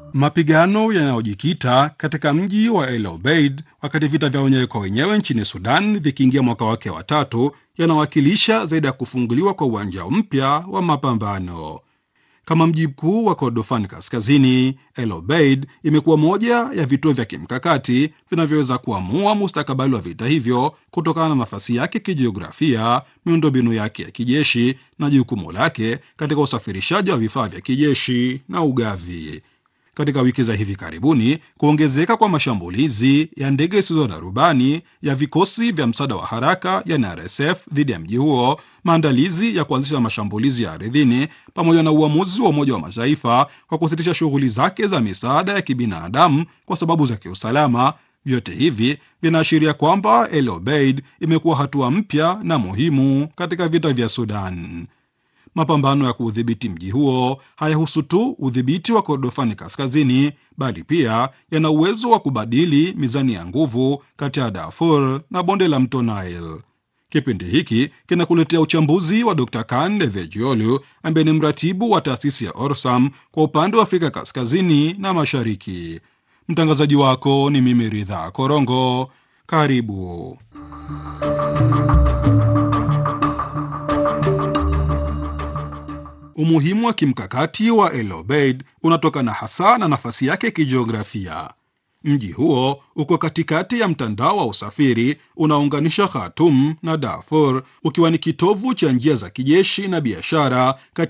Mapigano yanayojikita katika mji wa El Obeid wakati vita vya wenyewe kwa wenyewe nchini Sudan vikiingia mwaka wake wa tatu yanawakilisha zaidi ya kufunguliwa kwa uwanja mpya wa mapambano. Kama mji mkuu wa Kordofan Kaskazini, El Obeid imekuwa moja ya vituo vya kimkakati vinavyoweza kuamua mustakabali wa vita hivyo kutokana na nafasi yake kijiografia, miundombinu yake ya kijeshi na jukumu lake katika usafirishaji wa vifaa vya kijeshi na ugavi. Katika wiki za hivi karibuni, kuongezeka kwa mashambulizi ya ndege zisizo na rubani ya vikosi vya msaada wa haraka yani RSF dhidi ya mji huo, maandalizi ya kuanzisha mashambulizi ya ardhini, pamoja na uamuzi wa Umoja wa Mataifa kwa kusitisha shughuli zake za misaada ya kibinadamu kwa sababu za kiusalama, vyote hivi vinaashiria kwamba El Obeid imekuwa hatua mpya na muhimu katika vita vya Sudan. Mapambano ya kuudhibiti mji huo hayahusu tu udhibiti wa Kordofani Kaskazini, bali pia yana uwezo wa kubadili mizani ya nguvu kati ya Darfur na bonde la mto Nile. Kipindi hiki kinakuletea uchambuzi wa Dr Kan Devejiolu ambaye ni mratibu wa taasisi ya Orsam kwa upande wa Afrika Kaskazini na Mashariki. Mtangazaji wako ni mimi Ridha Korongo. Karibu. Umuhimu wa kimkakati wa El Obeid unatokana hasa na nafasi yake kijiografia. Mji huo uko katikati ya mtandao wa usafiri unaounganisha Khartoum na Darfur, ukiwa ni kitovu cha njia za kijeshi na biashara kati